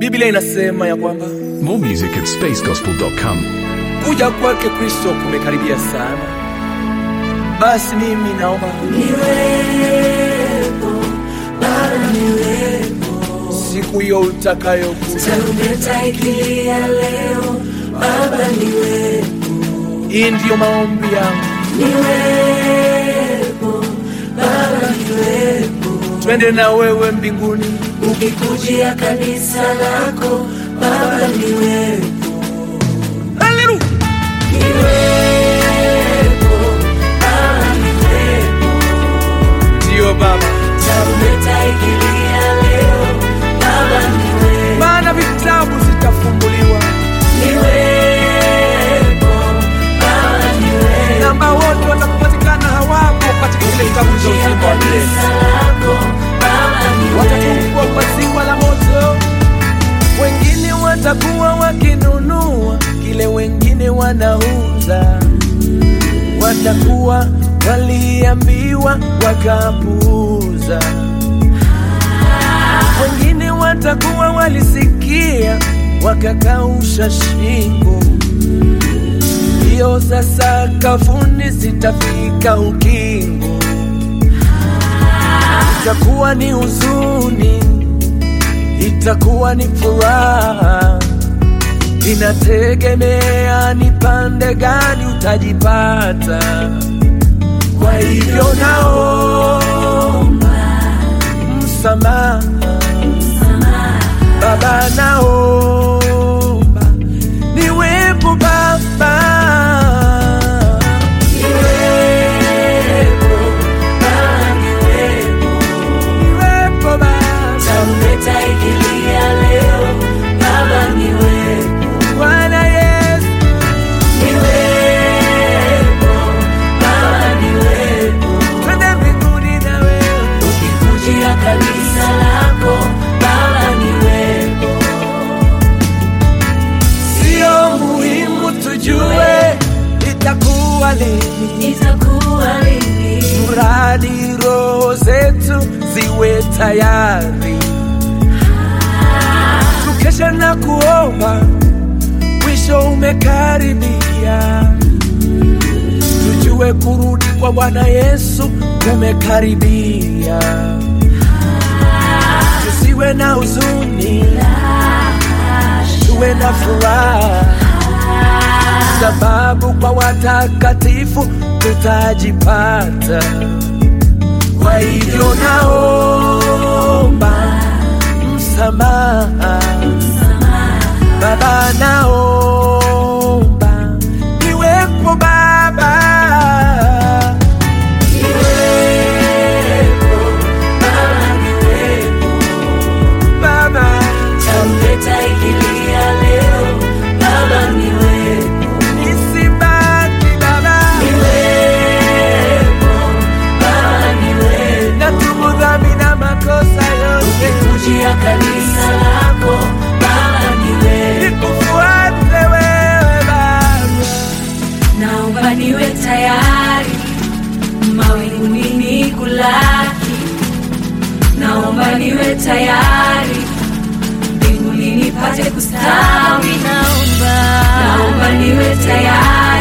Biblia inasema ya kwamba More music at spacegospel.com. kuja kwake Kristo kumekaribia sana. Basi mimi naomba niwepo Baba niwepo siku hiyo utakayokuja, tarumbeta ikilia leo Baba niwepo hii ndiyo maombi yangu, niwepo Baba niwepo twende na wewe mbinguni. ukikujia kanisa lako Baba niwepo Haleluya! niwepo Baba niwepo Ndiyo Baba, tarumbeta ikilia leo Baba niwepo maana vitabu zitafunguliwa niwepo Baba niwepo na ambao wote watakupatikana hawapo katika kile kitabu cha uzima wa milele kanisa lako Baba niwepo watatupwa kwa ziwa la moto. Wengine watakuwa wakinunua kile wengine wanauza, watakuwa waliambiwa wakapuuza. Wengine watakuwa walisikia wakakausha shingo. Hiyo sasa kafuni zitafika ukingo itakuwa ni huzuni, itakuwa ni furaha, inategemea ni pande gani utajipata. Kwa hivyo naomba msamaha, Baba, naomba niwepo Baba, niwepo Baba niwepo niwepo Baba. tarumbeta ikilia leo Baba niwepo Bwana Yesu, niwepo Baba niwepo twende mbinguni na wewe. ukikujia kanisa lako Baba niwepo Sio muhimu tujue itakuwa lini, itakuwa lini mradi roho zetu ziwe tayari, tukesha na kuomba, mwisho umekaribia. Tujue kurudi kwa Bwana Yesu kumekaribia, tusiwe na huzuni, tuwe na furaha sababu kwa watakatifu tutajipata. Kwa hivyo naomba msamaha, Baba, naomba niwepo Baba, niwepo Baba niwepo Baba, tarumbeta ikilia leo Baba niwepo nisibaki Baba, niwepo Baba niwepo natubu dhambi na makosa yote, kujia kanisa lako Baba niwepo nikufuate wewe Baba. naomba niwe tayari mawinguni nikulaki naomba niwe tayari mbinguni nipate kustawi naomba naomba niwe tayari